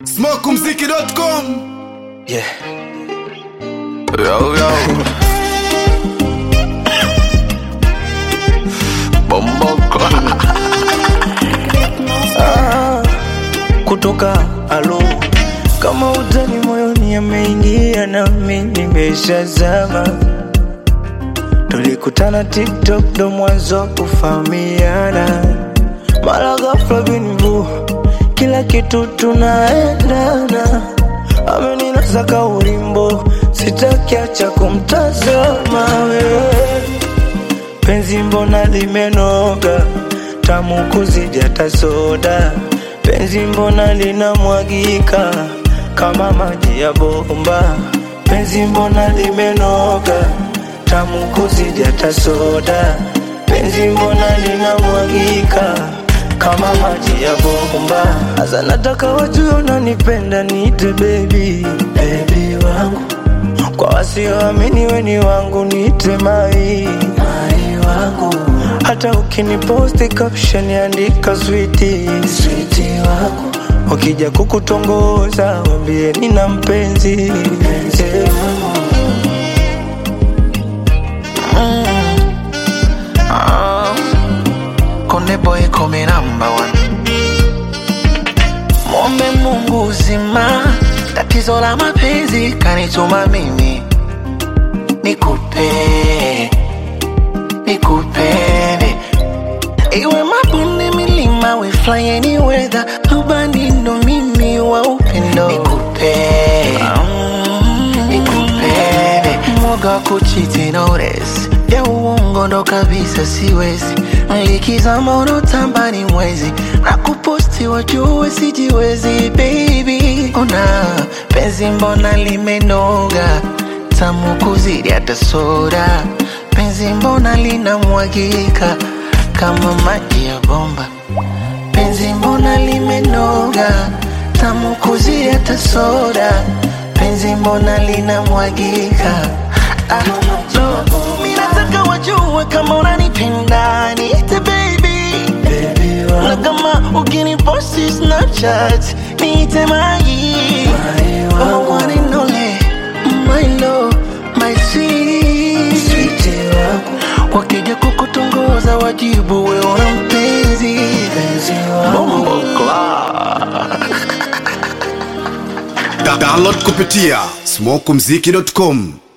smokumziki.com Yeah. Yo, yo. Bomboko. ah, kutoka alo kama utani moyoni ameingia nami nimeshazama tulikutana tiktok ndo mwanzo kufahamiana mara ghafla binvu kila kitu tunaendana ameninasa ka ulimbo sitakiacha kumtazama wewe penzi mbona limenoga tamu kuzidi hata soda penzi mbona linamwagika kama maji ya bomba penzi mbona limenoga tamu kuzidi hata soda penzi mbona linamwagika kama maji ya bomba hasa nataka wajue unanipenda niite bebi bebi wangu kwa wasioamini weni wangu niite mai mai wangu hata ukiniposti caption andika switi switi wangu wakija kukutongoza wambie nina mpenzi mpenzi wangu Ah, Konde boy come number one. Mwombe Mungu uzima, tatizo la mapenzi kanituma mimi nikupe nikupende, iwe mabonde, milima, we fly any weather, rubani ndo mimi wa upendo nikupe nikupende, mwoga wa kuchiti notice ya uongo ndo kabisa siwezi, likizama unotamba ni mwezi na kuposti wajue sijiwezi baby, ona penzi mbona limenoga tamu kuzidi hata soda, penzi mbona linamwagika kama maji ya bomba, penzi mbona limenoga tamu kuzidi hata soda, penzi mbona linamwagika ah, no. Mimi nataka wajue kama unanipenda niite baby bebi na wangu kama ukiniposti Snapchat niite mai mai kama wangu one and only my love my sweet switi wangu wakija kukutongoza wajibu we una mpenzi mpenzi wangu Da- download kupitia smokumziki.com